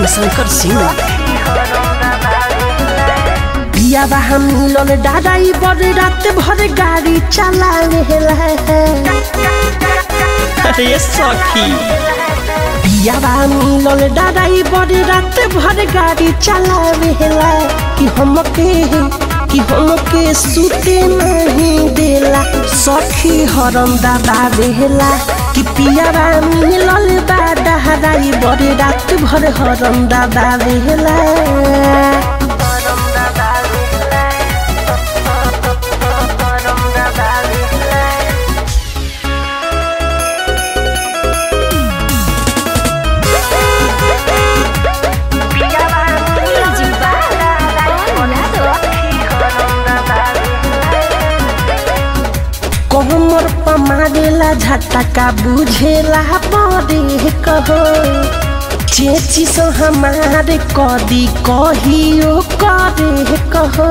शंकर सिंह पियाबा हम मिलल डाराई बड़ रात भर गाड़ी चलावेला अरे सखी पियाबा मिलल डाराई बड़ रात भर गाड़ी चलावेला कि हमके कि हमके सुते नहीं देला सखी हरम दादा बेला कि पियाबा मिलल बा डहराई बड़ रात भर हरम दादा बेला कोमर पमारेला झटका बुझेला बड़े कहो चेची सो हमारे कदी कहियो करे कहो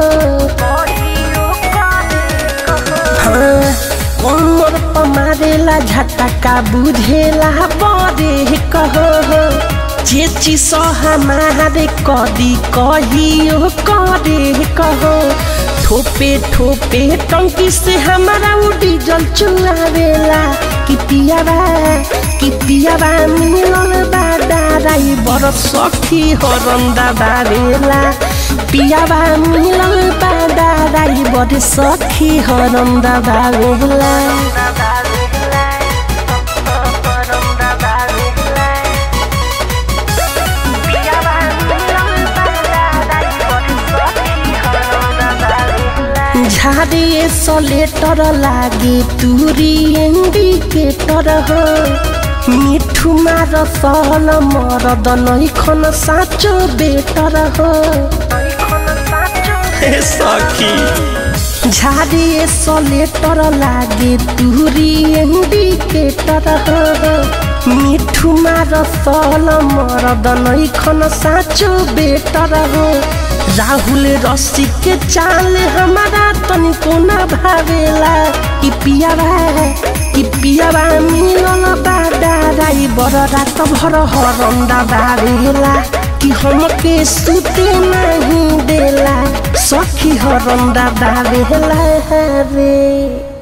हाँ कोमर पमारेला झटका बुझेला बड़े कहो चेची सो हमारे कदी कहियो करे कहो ठोपे ठोपे टंकी से हमारा वो डीजल चुआवेला कि पियाबा कि पियाबा मिलल बा डाराई बड़ सखी हरंदा बारेला पियाबा मिलल बा डाराई बड़ सखी हरंदा बारेला झाड़े सलेटर लागे तुरी इंडिकेटर हो मिठू मार सहल मरद नैखन साँचो बेटर हो सखी झाड़े सलेटर लागे तुरी इंडिकेटर हो मिठू मार सहल मरद नैखन साँचो बेटर हो राहुल रस्सी के चाल हमारा तनिको न भावेला कि पियाबा कि पियाबा मिलल बा डाराई बड़ रात भर हरंदा बावेला कि हमके सुते नहीं देला सखी हरंदा बावेला रे